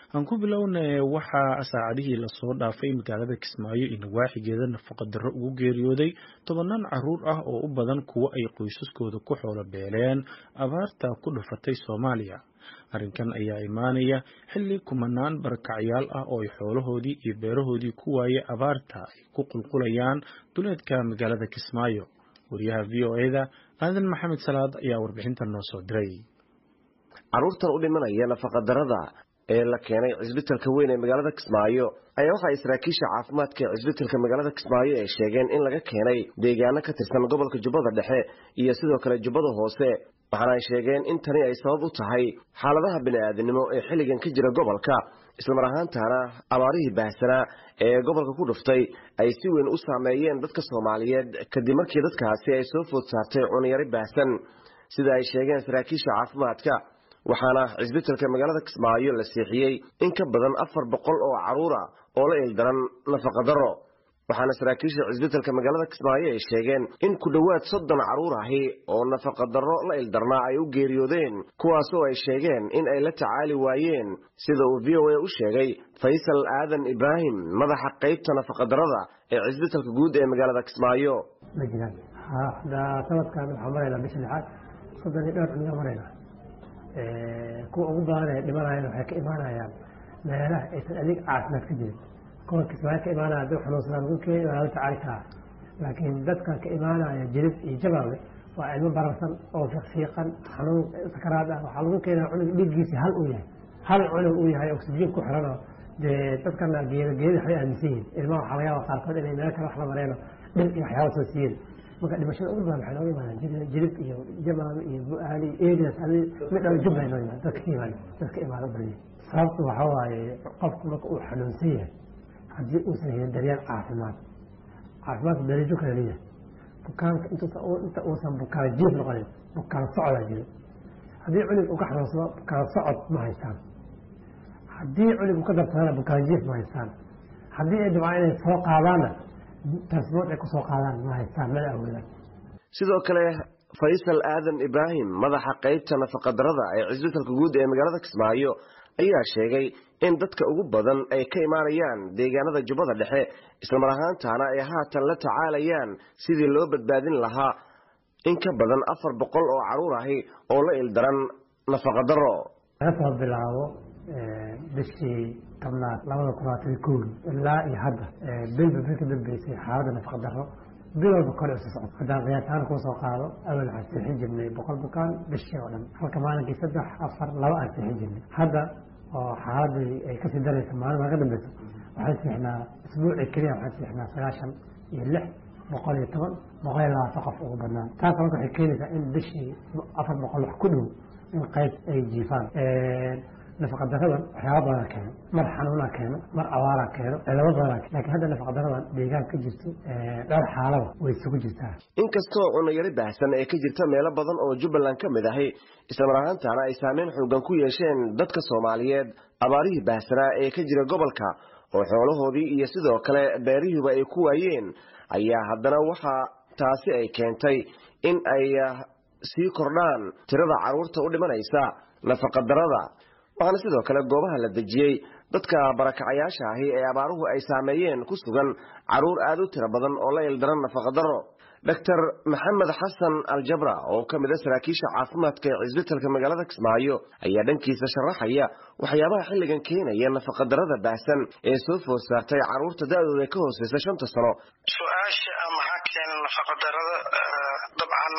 aan ku bilowna waxaa saacadihii lasoo dhaafay magaalada kismaayo iyo nawaaxigeeda nafaqa darro ugu geeriyooday tobanaan caruur ah oo u badan kuwo ay qoysaskooda ku xoolo beeleen abaarta ku dhufatay soomaaliya arrinkan ayaa imaanaya xilli kumanaan barakacyaal ah oo ay xoolahoodii iyo beerahoodii ku waayay abaarta ay ku qulqulayaan duleedka magaalada kismaayo wariyaha v o eda aadan maxamed salaad ayaa warbixintan noo soo diray caruurtan u dhimanaya nafaqadarada ee la keenay cisbitalka weyn ee magaalada kismaayo ayaa waxa ay saraakiisha caafimaadka ee cisbitalka magaalada kismaayo ay sheegeen in laga keenay deegaano ka tirsan gobolka jubbada dhexe iyo sidoo kale jubbada hoose waxaana ay sheegeen in tani ay sabab u tahay xaaladaha bini'aadanimo ee xilligan ka jira gobolka islamar ahaantaana abaarihii baahsanaa ee gobolka ku dhuftay ay si weyn u saameeyeen dadka soomaaliyeed kadib markii dadkaasi ay soo food saartay cunyari baahsan sida ay sheegeen saraakiisha caafimaadka waxaana cisbitalka magaalada kismaayo la siixiyey in ka badan afar boqol oo caruura oo la ildaran nafaqadaro waxaana saraakiisha cisbitalka magaalada kismaayo ay sheegeen in ku dhowaad soddon caruur ahi oo nafaqadarro la ildarnaa ay u geeriyoodeen kuwaasoo ay sheegeen in ay la tacaali waayeen sida uu v o a u sheegay faysal aadan ibraahim madaxa qaybta nafaqadarrada ee cisbitalka guud ee magaalada kismaayo ma jiraan sanadkan waxaa maraynaa bisha lixaad soddon iyo dhowr cunga maraynaa kuwa ugu badan ee dhimanayaan waxay ka imaanayaan meelaha aysan adeeg caafimaad ka jirin kuwa kismaayo ka imaanaya dad xanuunsanaa lagu keenay waa la tacaali karaa laakiin dadka ka imaanaya jirib iyo jabaawe waa ilmo bararsan oo fiiqfiiqan xanuun sakaraad ah waxaa lagu keenaya cunug dhiiggiisi hal uu yahay hal cunug uu yahay oksijiin ku xiranoo dee dadkana geeda geeda waxbay aaminsan yihin ilmaha waxaa laga yaaba qaarkood inay meel kale wax la mareeno dhil iyo waxyaaba soo siiyeen marka dhimashada ugu badan waxay nooga imaadaan jirib iyo jamaame iyo bu-aali erias mid dhala jubla noo imaad dadka ka imaada dadka imaado badiya sababtu waxa waaye qofku marka uu xanuunsan yahay haddii uusan helin daryeel caafimaad caafimaadka darajo kala leeyahay bukaanka inta uusan bukaan jiif noqonin bukaan socdaa jiro haddii cunug uu ka xanuunsado bukaan socod ma haystaan haddii cunug uu ka dartadana bukaan jiif ma haystaan haddii ay dabcaan inay soo qaadaanna tasbood ay kusoo qaadaan ma haystaan mana awoodaan sidoo kale faysal aadan ibraahim madaxa qaybta nafaqadarrada ee cisbitalka guud ee magaalada kismaayo ayaa sheegay in dadka ugu badan ay ka imaanayaan deegaanada jubbada dhexe islamar ahaantaana ay haatan la tacaalayaan sidii loo badbaadin lahaa in ka badan afar boqol oo caruur ahi oo la ildaran nafaqadaro laga soo bilaabo bishii tobnaad labada kunaatan kowgi ilaa iyo hadda bilba bil ka dambeysay xaaladda nafaqadaro bil walba kore isu socdo haddaan qiyaasahaan kuu soo qaado awal waxaan seexin jirnay boqol bukaan bishii oo dhan halka maalinkii saddex afar laba aan seexin jirnay hadda oo xaaladii ay kasii daraysa maalin laga dambeyso waxaan seexnaa isbuucii keliya waxaan seexnaa sagaashan iyo lix boqol iyo toban boqol iyo labaatan qof ugu badnaan taas marka waxay keenaysaa in bishii afar boqol wax ku dhow in qayb ay jiifaan nafaqadaradan waxyaaba badanaa keeno mar xanuunaa keeno mar abaaraa keeno cilamo badanaa keeno lakin hadda nafaqadaradan deegaan ka jirto dhowr xaalada way isugu jirtaa inkastoo cunayari baahsan ee ka jirta meelo badan oo jubbaland ka mid ahi islamar ahaantaana ay saameyn xoogan ku yeesheen dadka soomaaliyeed abaarihii baahsanaa ee ka jira gobolka oo xoolahoodii iyo sidoo kale beerihiiba ay ku waayeen ayaa haddana waxaa taasi ay keentay in ay sii kordhaan tirada carruurta u dhimanaysa nafaqadarada waxaana sidoo kale goobaha la dejiyey dadka barakacayaasha ahi ee abaaruhu ay saameeyeen ku sugan caruur aad u tiro badan oo la ildaran nafaqadaro doctor maxamed xasan aljabra oo ka mid a saraakiisha caafimaadka ee cisbitalka magaalada kismaayo ayaa dhankiisa sharaxaya waxyaabaha xilligan keenaya nafaqadarada baahsan ee soo food saartay carruurta da-dooda ka hooseysa shanta sano su-aasha maxaa keena nafaqadarada dabcan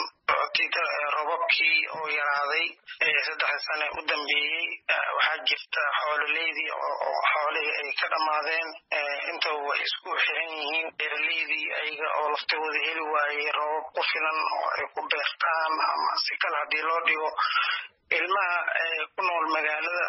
robabkii oo yaraaday saddexda sane u dambeeyey waxaa jirta xoololeydii oo xoolihii ay ka dhammaadeen intaba way isku xiran yihiin beeraleydii ayaga oo laftooda heli waayey robab ku filan oo ay ku beertaan ama si kale haddii loo dhigo ilmaha ku nool magaalada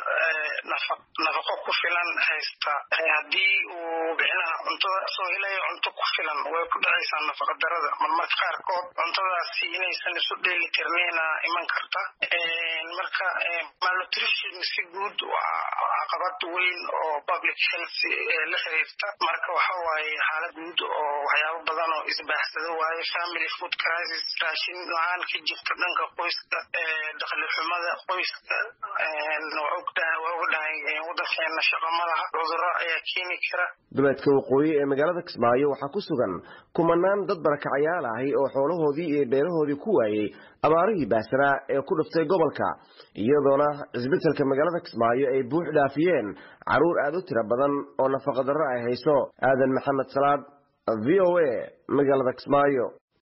nafaqo ku filan haysta haddii uu bixinaha cuntada soo helayo cunto ku filan way ku dhacaysaa nafaqa darada marmarka qaarkood cuntadaasi inaysan isu dheeli tirnayna iman karta marka malnutrition si guud waa caqabad weyn oo public health la xiriirta marka waxa waaye xaalad guud oo waxyaabo badan oo isbaaxsado waaye family food crisis raashin la-aan ka jirta dhanka qoyska dakhli xumada qoyska waa ogdahay wadankeena shaqo malaha cudurro ayaa keeni kara duleedka waqooyi ee magaalada kismaayo waxaa ku sugan kumanaan dad barakacayaal ahi oo xoolahoodii iyo beerahoodii ku waayey abaarihii baahsanaa ee ku dhuftay gobolka iyadoona cisbitalka magaalada kismaayo ay buux dhaafiyeen carruur aad u tiro badan oo nafaqadarro ay hayso aadan maxamed salaad v o a magaalada kismaayo